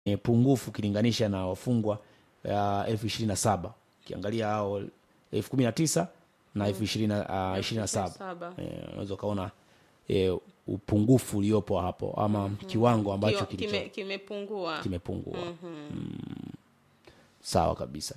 ni pungufu ukilinganisha na wafungwa uh, elfu ishirini na saba ukiangalia hao elfu kumi na tisa na elfu ishirini na uh, ishirini na saba saba. Eh, unaweza ukaona eh, upungufu uliopo hapo ama kiwango ambacho Kio- kilicho kime- kimepungua kimepungua mm. sawa kabisa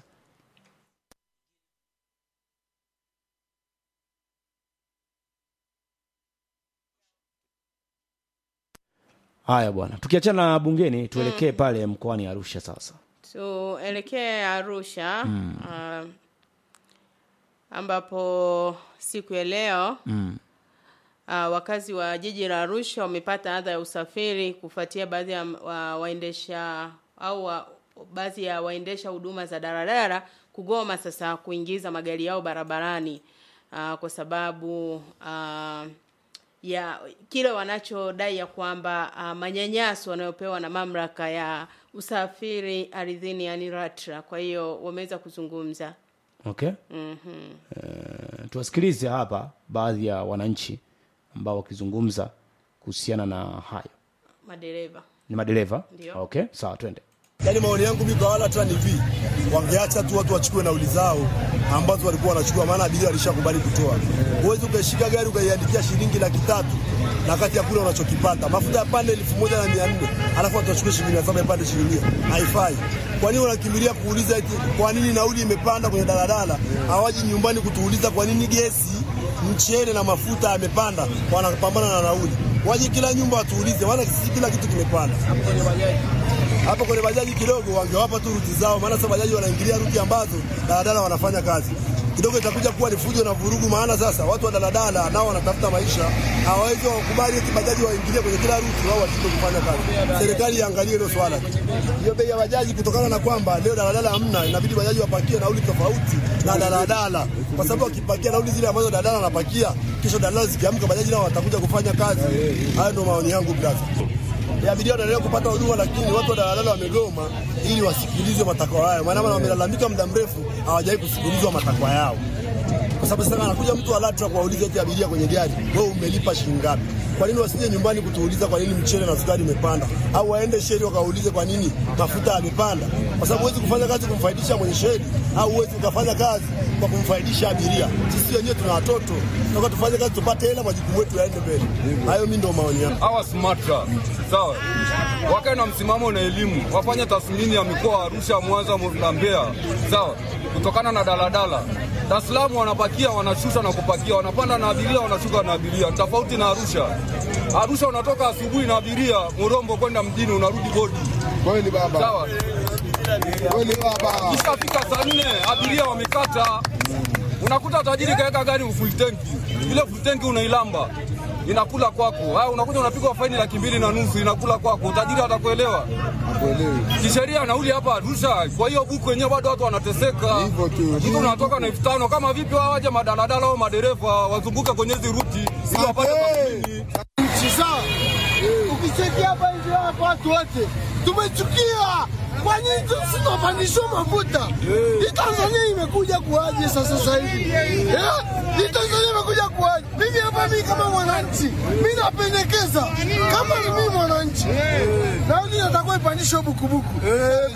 haya bwana tukiachana na bungeni tuelekee pale mkoani arusha sasa tuelekee arusha ah, ambapo siku ya leo mm. Uh, wakazi wa jiji la Arusha wamepata adha ya usafiri kufuatia baadhi ya wa, waendesha au wa, baadhi ya waendesha huduma za daladala kugoma sasa kuingiza magari yao barabarani uh, kwa sababu uh, ya kile wanachodai ya kwamba uh, manyanyaso wanayopewa na mamlaka ya usafiri ardhini yani LATRA. Kwa hiyo wameweza kuzungumza okay mm-hmm. Eh, tuwasikilize hapa baadhi ya wananchi ambao wakizungumza kuhusiana na hayo madereva ni madereva Ndio. okay sawa twende Yaani maoni yangu mimi kwa wala hata ni hivi, wangeacha tu watu wachukue nauli zao ambazo walikuwa wanachukua, maana abiria walishakubali kutoa. Huwezi ukashika gari ukaiandikia shilingi laki tatu na kati ya kule unachokipata mafuta ya pande elfu moja na mia nne alafu watu wachukue shilingi mia saba ya pande shilingi mia. haifai. Kwa nini wanakimbilia kuuliza eti kwa nini nauli imepanda kwenye daladala? Hawaji nyumbani kutuuliza kwa nini gesi, mchele na mafuta yamepanda, wanapambana na nauli. Waje kila nyumba watuulize, maana sisi kila kitu kimepanda hapo kwenye bajaji kidogo wangewapa tu ruti zao, maana sasa bajaji wanaingilia ruti ambazo daladala wanafanya kazi kidogo, itakuja kuwa ni fujo na vurugu. Maana sasa watu wa daladala nao wanatafuta maisha, hawawezi wakubali eti bajaji waingilie kwenye kila ruti, wao washindwe kufanya kazi. Serikali iangalie hilo swala tu, hiyo bei ya bajaji, kutokana na kwamba leo daladala hamna, inabidi bajaji wapakie nauli tofauti na daladala, kwa sababu wakipakia nauli zile ambazo daladala wanapakia, kesho daladala zikiamka, bajaji nao watakuja kufanya kazi. Hayo ndio maoni yangu brother ya abiria wanaendelea kupata huduma, lakini watu wa daladala wamegoma ili wasikilizwe matakwa yao, maana wamelalamika muda mrefu hawajawahi kusikilizwa matakwa yao, kwa sababu sasa anakuja mtu wa LATRA kuwauliza eti abiria kwenye gari, wewe umelipa shilingi ngapi? Kwa nini wasije nyumbani kutuuliza kwa nini mchele na sukari imepanda, au waende sheri wakaulize kwa nini mafuta yamepanda? Kwa sababu huwezi kufanya kazi kumfaidisha mwenye sheri, au huwezi ukafanya kazi kwa kumfaidisha abiria. Sisi wenyewe tuna watoto, tunataka tufanye kazi tupate hela, majukumu yetu yaende mbele. Hayo mimi ndio maoni yangu. hawa SMATRA sawa, wakae na msimamo na elimu, wafanye tathmini ya mikoa wa Arusha, Mwanza na Mbeya sawa, kutokana na daladala. Dar es Salaam wanapakia wanashusha na kupakia, wanapanda na abiria wanashuka na abiria, tofauti na Arusha. Arusha unatoka asubuhi na abiria Murombo kwenda mjini, unarudi bodi Kweli baba, sawa. kweli baba. Ishafika saa nne abiria wamekata, unakuta tajiri kaweka gari full tanki, ile full tanki unailamba inakula kwako. Haya, unakuja unapigwa faini laki mbili na nusu inakula kwako, tajiri atakuelewa Hakuelewi. kisheria nauli hapa Arusha. Kwa hiyo buku wenyewe bado watu wanateseka, Hivyo tu. mtu unatoka na elfu tano kama vipi? Wao waje madaladala au madereva wazunguke kwenye hizi ruti ili wapate Hey. tathmini. Sasa ukicheki hapa hivi hapa watu wote tumechukia. Kwa nini tusitopandishwa mafuta? Hii Tanzania imekuja kuaje sasa sasa hivi? Eh? Hii Tanzania imekuja kuaje? Mimi hapa mimi kama mwananchi, mimi napendekeza kama ni mimi mwananchi. Nauli natakuwa ipandishwe bukubuku. Eh,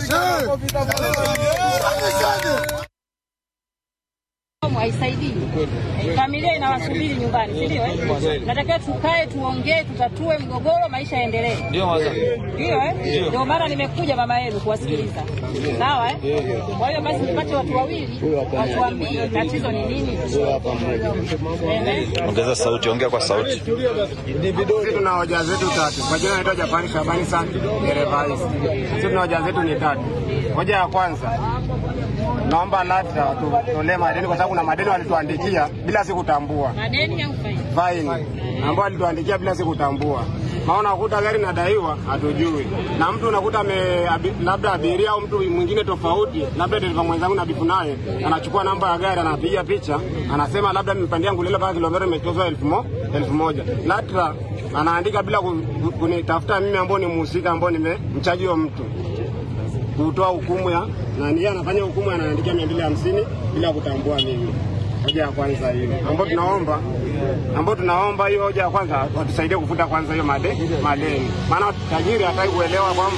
Ipandishwe. haisaidii. Familia inawasubiri nyumbani, si ndio? eh? Natakiwa tukae, tuongee, tutatue mgogoro, maisha yaendelee. Ndio eh? Ndio maana nimekuja mama yenu kuwasikiliza. Sawa eh? Kwa hiyo basi nipate watu wawili watuambie tatizo ni nini. Ehe. Ongeza sauti, ongea kwa sauti. Sisi tuna hoja zetu tatu. Kwa jina naitwa Japani Shabani San dereva hizi. Sisi tuna hoja zetu ni tatu. Hoja ya kwanza, naomba LATRA watutolee madeni kwa sababu kuna madeni walituandikia bila si kutambua Madeni au faini? faini ambao walituandikia bila si kutambua. Maana unakuta gari nadaiwa hatujui, na mtu unakuta ame, abi, labda abiria au mtu mwingine tofauti, labda dereva mwenzangu na bifu naye anachukua namba ya gari anapiga picha, anasema labda nimepandia Ngulile mpaka kilomita imetozwa elfu mo, elfu moja LATRA anaandika bila ku- ku- kunitafuta mimi ambao ni mhusika ambao nimemchaji huyo mtu kutoa hukumu ya na yeye anafanya hukumu anaandikia mia mbili hamsini bila kutambua mimi. Hoja ya kwanza hiyo ambayo tunaomba ambayo tunaomba hiyo hoja ya kwanza watusaidie kufuta kwanza hiyo made, madeni, maana tajiri hataki kuelewa kwamba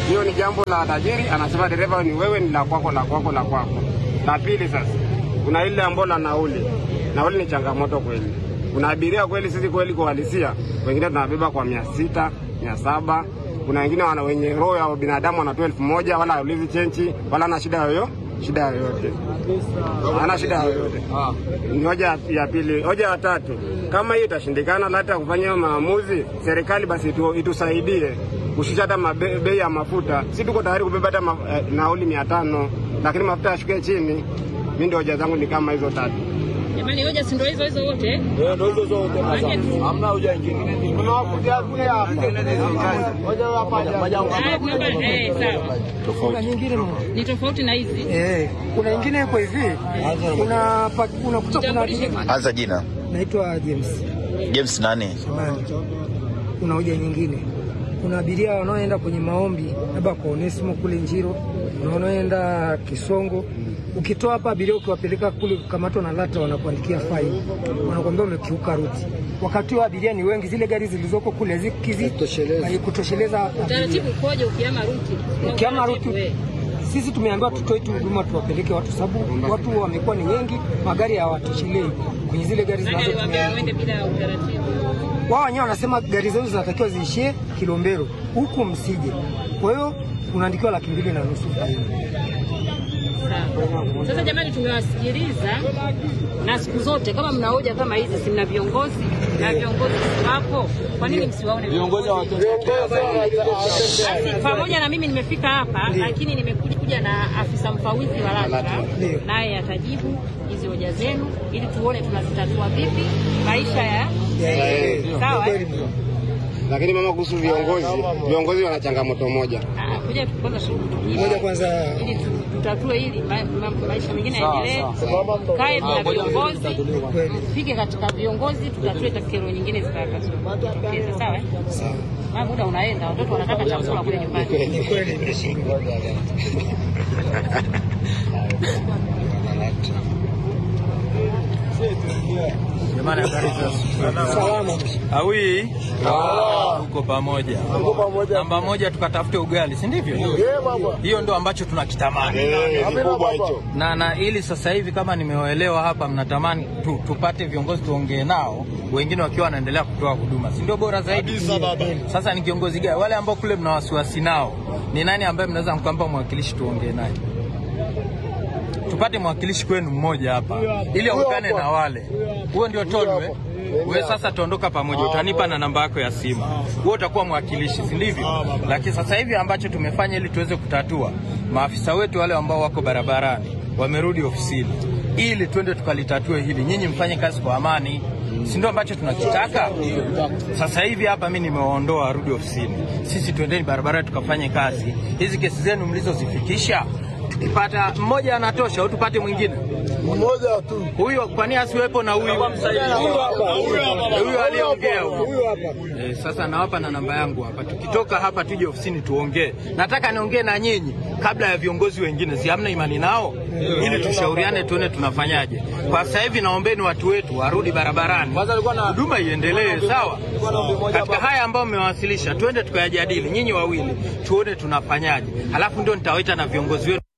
hiyo ni jambo la tajiri, anasema dereva ni wewe, ni la kwako, la kwako, la kwako. La pili sasa, kuna ile ambayo la nauli. Nauli ni changamoto kweli, kuna abiria kweli, sisi kweli kuhalisia, wengine tunabeba kwa mia sita mia saba kuna wengine wana wenye roho ya binadamu wanatoa elfu moja wala haulizi chenchi wala ana shida yoyo shida yoyote hana shida yoyote. Ni hoja ya pili. Hoja ya tatu, kama hiyo itashindikana hata kufanya hiyo maamuzi, serikali basi itu, itusaidie kushusha hata mabe- bei ya mafuta. Si tuko tayari kubeba hata ma, eh, nauli mia tano lakini mafuta yashuke chini. Mi ndio hoja zangu ni kama hizo tatu. Jamani, hoja si ndio hizo hizo wote? Ndio hizo zote. Maana tu- Hamna hoja nyingine. Tunawakuja kule hapa. Hoja hapa. Haya, tunaba- eh, sawa. Kuna nyingine mo- Ni tofauti na hizi. eh, kuna nyingine iko hivi, kuna pa- unakuta kuna Jitambulishe. Anza jina. naitwa James James nani? Samani. Kuna hoja nyingine, kuna abiria wanaoenda kwenye maombi labda kwa Onesimo kule Njiro, na wanaoenda Kisongo. Ukitoa hapa abiria ukiwapeleka kule kukamatwa na LATRA wanakuandikia faini, wanakuambia umekiuka ruti. Wakati huo abiria ni wengi, zile gari zilizoko kule hazikizi kutosheleza abiria. Utaratibu ukoje ukiama ruti? Kuna Ukiama utaratibu, ruti eh. sisi tumeambiwa tutoe tu huduma tuwapeleke watu, sababu watu wamekuwa ni wengi, magari hawatoshelei kwenye zile gari Nani aliwaambia zinazotumia. waende bila utaratibu? Wao wenyewe wanasema gari zenu zinatakiwa ziishie Kilombero, huku msije. Kwa hiyo unaandikiwa laki mbili na nusu faini. Sawa. Sasa jamani, tumewasikiliza na siku zote kama mna hoja kama hizi, si mna viongozi na viongozi wapo, kwa nini msiwaone viongozi? Basi, pamoja na mimi nimefika hapa, lakini nimekuja kuja na afisa mfawidhi wa LATRA, Ndio. naye atajibu hizi hoja zenu ili tuone tunazitatua vipi maisha ya sawa. eh? Lakini mama, kuhusu viongozi, viongozi wana changamoto moja. Ah, Kuja kwanza tujibu. Moja kwanza ili tu- tutatue hili ma, ma, maisha mengine yaendelee. Kae na viongozi, tufike katika viongozi, tutatue ta- kero nyingine zitakazotokeza. Sawa, eh? Maana muda unaenda, watoto wanataka chakula kule nyumbani. ni kweli imeshindwa. Jamani, habari za Salama. awi uko pamoja. Namba moja tukatafute ugali, si ndivyo? Hiyo ndo ambacho tunakitamani Kikubwa hicho. na na ili sasa hivi kama nimewaelewa hapa, mnatamani tu, tupate viongozi tuongee nao, wengine wakiwa wanaendelea kutoa huduma, si ndio bora zaidi? Kabisa baba. Sasa ni kiongozi gani? Wale ambao kule mna wasiwasi nao, ni nani ambaye mnaweza mkampa mwakilishi tuongee naye? Tupate mwakilishi kwenu mmoja hapa, ili aungane na wale. Huo ndio tolwe wewe sasa tuondoka pamoja, utanipa na namba yako ya simu, wewe utakuwa mwakilishi, si ndivyo? Lakini sasa hivi ambacho tumefanya ili tuweze kutatua, maafisa wetu wale ambao wako barabarani wamerudi ofisini, ili twende tukalitatue hili, nyinyi mfanye kazi kwa amani, si ndio ambacho tunakitaka sasa hivi. Hapa mimi nimewaondoa warudi ofisini, sisi twendeni barabarani tukafanye kazi. Hizi kesi zenu mlizozifikisha, tukipata mmoja anatosha au tupate mwingine Mmoja tu. huyo kwani asiwepo na huyu huyu aliyeongea huyu eh, sasa nawapa na namba yangu hapa tukitoka hapa tuje ofisini tuongee nataka niongee na nyinyi kabla ya viongozi wengine si hamna imani nao ili tushauriane tuone tunafanyaje kwa sasa hivi naombeni watu wetu warudi barabarani huduma iendelee sawa katika haya ambayo mmewasilisha tuende tukayajadili nyinyi wawili tuone tunafanyaje halafu ndio nitawaita na viongozi wetu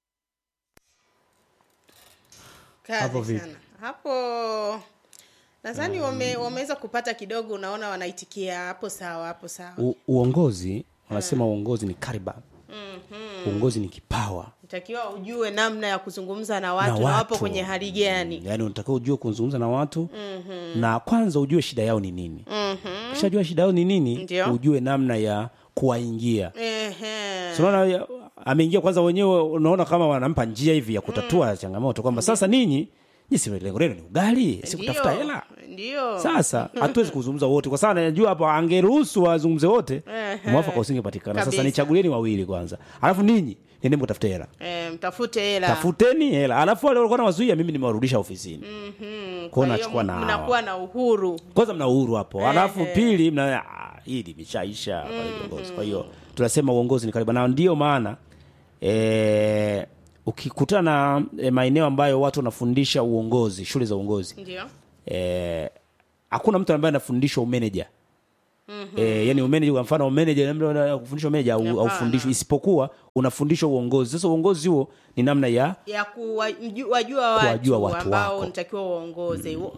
Kazi Hapo vipi? sana. Hapo nadhani wame, wameweza kupata kidogo, unaona wanaitikia hapo sawa, hapo sawa. U, uongozi wanasema uongozi ni kariba Mhm. uongozi ni kipawa Itakiwa ujue namna ya kuzungumza na watu na, Na wapo watu. kwenye hali gani. yaani unatakiwa ujue kuzungumza na watu Mhm. na kwanza ujue shida yao ni nini Mhm. ukishajua shida yao ni nini Ndio. ujue namna ya kuwaingia Ehe. Si unaona ya- ameingia kwanza wenyewe unaona kama wanampa njia hivi ya kutatua changamoto kwamba sasa ninyi nyisi lengo lenu ni ugali si kutafuta Ndio. hela Ndio. sasa hatuwezi kuzungumza wote kwa sababu najua hapo angeruhusu wazungumze wote Ehe. mwafaka usingepatikana sasa Kabisa. nichagulieni wawili kwanza alafu ninyi nendeni mkatafute hela Eh, mtafute hela. tafuteni hela alafu wale walikuwa nawazuia mimi nimewarudisha ofisini Mhm. Kwa hiyo nachukua na hawa. mnakuwa na uhuru. kwanza mna uhuru hapo Ehe. alafu pili mna ah, hii limeshaisha kwa hiyo viongozi. kwa hiyo tunasema uongozi ni karibu na ndio maana e, ukikutana na e, maeneo ambayo watu wanafundisha uongozi shule za uongozi Ndio. eh, hakuna mtu ambaye anafundishwa umeneja Mhm. Eh, yani umeneja kwa mfano umeneja labda kufundishwa umeneja au Hapana. aufundishwi isipokuwa unafundishwa uongozi. Sasa uongozi huo ni namna ya ya kuwajua watu, Kuwajua watu ambao wako. unatakiwa uongoze mm,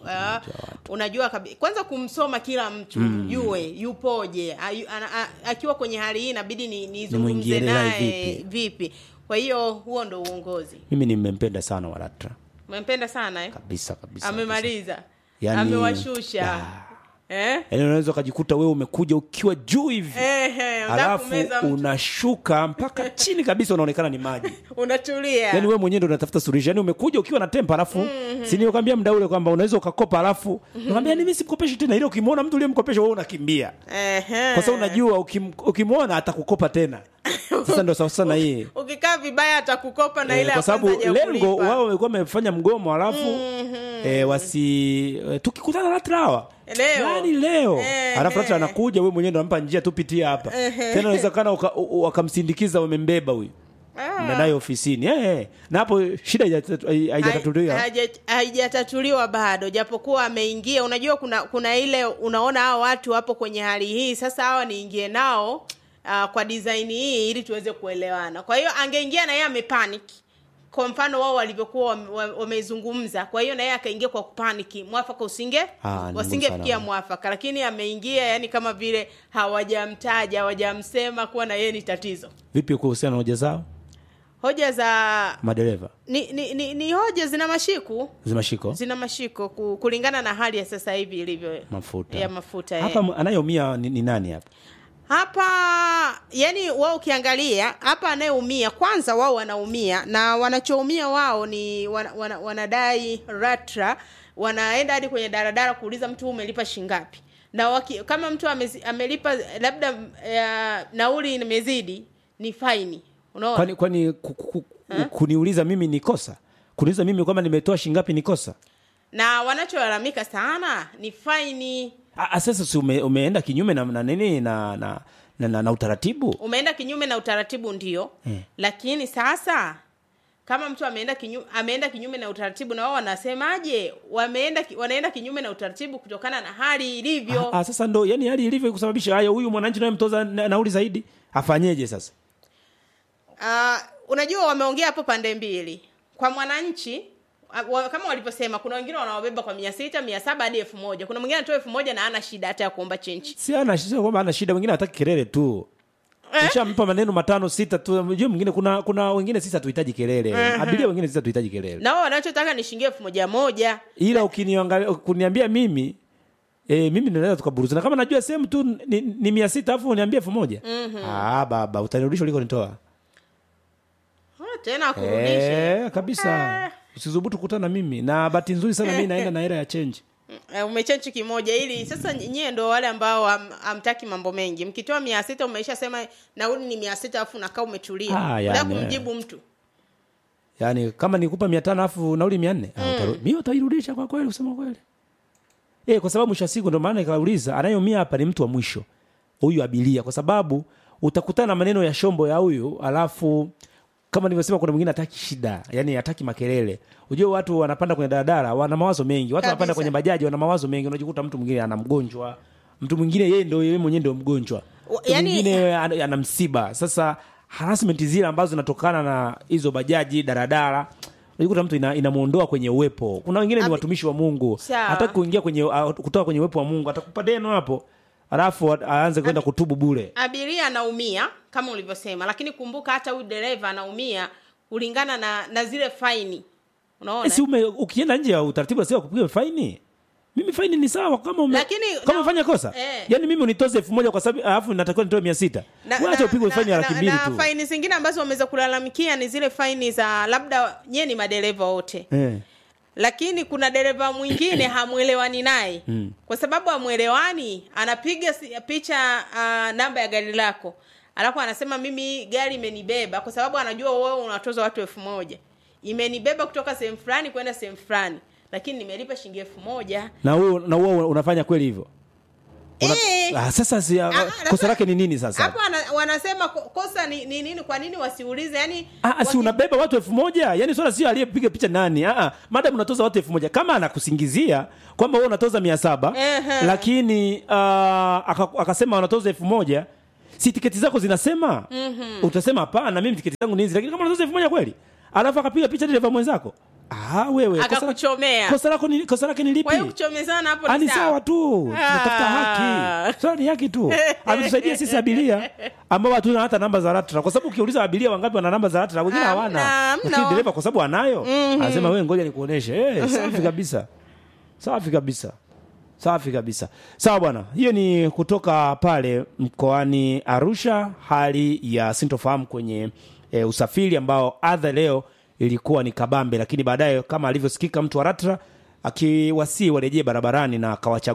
unajua kabi, kwanza kumsoma kila mtu Mm. mjue yupoje ayu, ana, a, akiwa kwenye hali hii inabidi ni- nizungumze Nimwingie naye naye vipi? vipi kwa hiyo huo ndo uongozi mimi nimempenda sana Walatra umempenda sana eh? kabisa kabisa. amemaliza Yani- amewashusha eh? Yaani unaweza ukajikuta wewe umekuja ukiwa juu hivi Ehe, unataka alafu kumeza mtu. unashuka mpaka chini kabisa unaonekana ni maji. unatulia Yaani wewe mwenyewe ndo unatafuta suluhisho. Yaani umekuja ukiwa na tempa alafu Mhm. si nikwambia muda ule kwamba unaweza ukakopa alafu unakwambia mimi simkopeshi tena ile ukimwona mtu uliyemkopesha wewe unakimbia. Ehe. Kwa sababu unajua ukim, ukimwona atakukopa tena. Sasa ndio sawa sana hii. ukikaa vibaya atakukopa na Eh, ile ya kwa sababu kwanza hajakulipa. lengo wao walikuwa wamefanya mgomo alafu eh, wasi eh, tukikutana LATRA hawa leo yani leo Eh, alafu LATRA eh. anakuja wewe mwenyewe ndo unampa njia tupitie hapa Eh, eh. tena inawezekana uka- u- u- wakamsindikiza wamembeba huyu Ah. na naye ofisini eh, eh. na hapo shida haijatatu- hai- haijatatuliwa Haija- haijatatuliwa bado japokuwa ameingia unajua kuna kuna ile unaona hao watu wapo kwenye hali hii sasa hawa niingie nao uh, kwa design hii ili tuweze kuelewana kwa hiyo angeingia na yeye amepanic kwa mfano wao walivyokuwa wame- wame- wamezungumza kwa hiyo na yeye akaingia kwa kupaniki mwafaka usinge Ah, ni ngumu wasingefikia sana. mwafaka lakini ameingia yani kama vile hawajamtaja hawajamsema kuwa na yeye ni tatizo vipi kuhusiana na hoja zao hoja za madereva ni, ni, ni, ni hoja zina mashiku zimashiko zina mashiko ku- kulingana na hali ya sasa hivi ilivyo mafuta ya mafuta hapa eh. m- anayeumia ni, ni nani hapa hapa yani wao ukiangalia hapa anayeumia kwanza wao wanaumia na wanachoumia wao ni wana, wana, wanadai ratra wanaenda hadi kwenye daradara kuuliza mtu umelipa shingapi na waki, kama mtu amezi, amelipa labda uh, nauli imezidi ni faini unaona kwani kwani ku- ku- ku- kuniuliza mimi ni kosa kuniuliza mimi kwamba nimetoa shingapi ni kosa na wanacholalamika sana ni faini Ah, ah, sasa si ume, umeenda kinyume na, na nini na na, na, na, na utaratibu umeenda kinyume na utaratibu ndio Eh. lakini sasa kama mtu ameenda kinyume, ameenda kinyume na utaratibu na wao wanasemaje wameenda ki- wanaenda kinyume na utaratibu kutokana na hali ilivyo Ah, ah, sasa ndo yani hali ilivyo kusababisha haya huyu mwananchi naye mtoza na, nauli zaidi afanyeje sasa Ah, unajua wameongea hapo pande mbili kwa mwananchi ah, wa, kama walivyosema kuna wengine wanawabeba kwa mia sita mia saba hadi elfu moja kuna mwingine anatoa elfu moja na ana shida hata ya kuomba chenchi si ana sio kwamba ana shida mwingine hataki kelele tu Ushampa maneno matano sita tu unajua mwingine kuna kuna wengine sisi hatuhitaji kelele Mhm. abiria wengine sisi hatuhitaji kelele na wao wanachotaka ni shilingi elfu moja moja ila ukiniangalia kuniambia mimi E, mimi naweza tukaburuzana kama najua sehemu tu ni, ni mia sita alafu uniambia elfu moja Mhm. ah, baba utanirudisha ulikonitoa Ah, tena akurudishe Eh, kabisa usisubutu kukutana na mimi na bahati nzuri sana mimi naenda na hela ya change Eh, umechenchi kimoja ili sasa nyie ndo wale ambao ham- hamtaki mambo mengi mkitoa mia sita umeisha sema nauli ni mia sita alafu unakaa umetulia Ah, Unataka yani, kumjibu mtu yaani kama nikupa mia tano alafu nauli mia nne mm. mi utairudisha kwa kweli kusema kweli e, kwa sababu mwisho wa siku ndo maana ikauliza anayeumia hapa ni mtu wa mwisho huyu abiria kwa sababu utakutana na maneno ya shombo ya huyu alafu kama nilivyosema kuna mwingine hataki shida yani hataki makelele unajua watu wanapanda kwenye daladala wana mawazo mengi watu wanapanda Kabisa. kwenye bajaji wana mawazo mengi unajikuta mtu mwingine ana mgonjwa mtu mwingine yeye ndo yeye mwenyewe ndio mgonjwa Wa- mtu yani- mwingine ana, ana msiba sasa harassment zile ambazo zinatokana na hizo bajaji daradara unajikuta mtu ina, inamuondoa kwenye uwepo kuna wengine ni Abi- watumishi wa mungu Sawa. hataki kuingia kwenye uh, kutoka kwenye uwepo wa mungu atakupa deno hapo alafu a- aanze kwenda kutubu bure abiria anaumia kama ulivyosema lakini kumbuka hata huyu dereva anaumia kulingana na na zile faini unaona Eh, si ume, ukienda nje ya utaratibu sio kupiga faini mimi faini ni sawa kama ume, Lakini, kama na- umefanya kosa eh. yaani mimi unitoze elfu moja kwa sababu alafu natakiwa nitoe mia sita na, wacha upigwe faini ya laki mbili na tu faini zingine ambazo wameweza kulalamikia ni zile faini za labda nyie ni madereva wote eh. lakini kuna dereva mwingine hamwelewani naye mm. kwa sababu hamwelewani anapiga si- picha uh, namba ya gari lako alafu anasema mimi gari imenibeba kwa sababu anajua wewe unatoza watu elfu moja imenibeba kutoka sehemu fulani kwenda sehemu fulani lakini nimelipa shilingi elfu moja na huo na huo unafanya kweli hivyo Una, Eh. ah, sasa si, ah, kosa lake ni nini sasa hapo wana- wanasema ko- kosa ni ni nini kwa nini wasiulize yani Ah, si unabeba watu elfu moja yani swala sio aliyepiga picha nani ah, madam unatoza watu elfu moja kama anakusingizia kwamba wewe unatoza mia saba Ehe. lakini uh, aka, akasema wanatoza elfu moja si tiketi zako zinasema Mhm. utasema hapana mimi tiketi zangu ni hizi lakini kama unatoza elfu moja kweli alafu akapiga picha dereva mwenzako ah, wewe kosa la- akakuchomea kosa lako ni kosa lake ni lipi kwa hiyo kuchomezana hapo Ah, ni ni sawa tu tunatafuta Ah. haki swala ni haki tu ametusaidia sisi abiria ambao hatuna hata namba za LATRA kwa sababu ukiuliza abiria wangapi wana namba za LATRA wengine hawana hamna. lakini dereva kwa sababu anayo Mhm. anasema wewe ngoja nikuoneshe eh safi kabisa safi kabisa safi kabisa sawa bwana hiyo ni kutoka pale mkoani arusha hali ya sintofahamu kwenye e, usafiri ambao adha leo ilikuwa ni kabambe lakini baadaye kama alivyosikika mtu wa ratra akiwasii warejee barabarani na akawachagua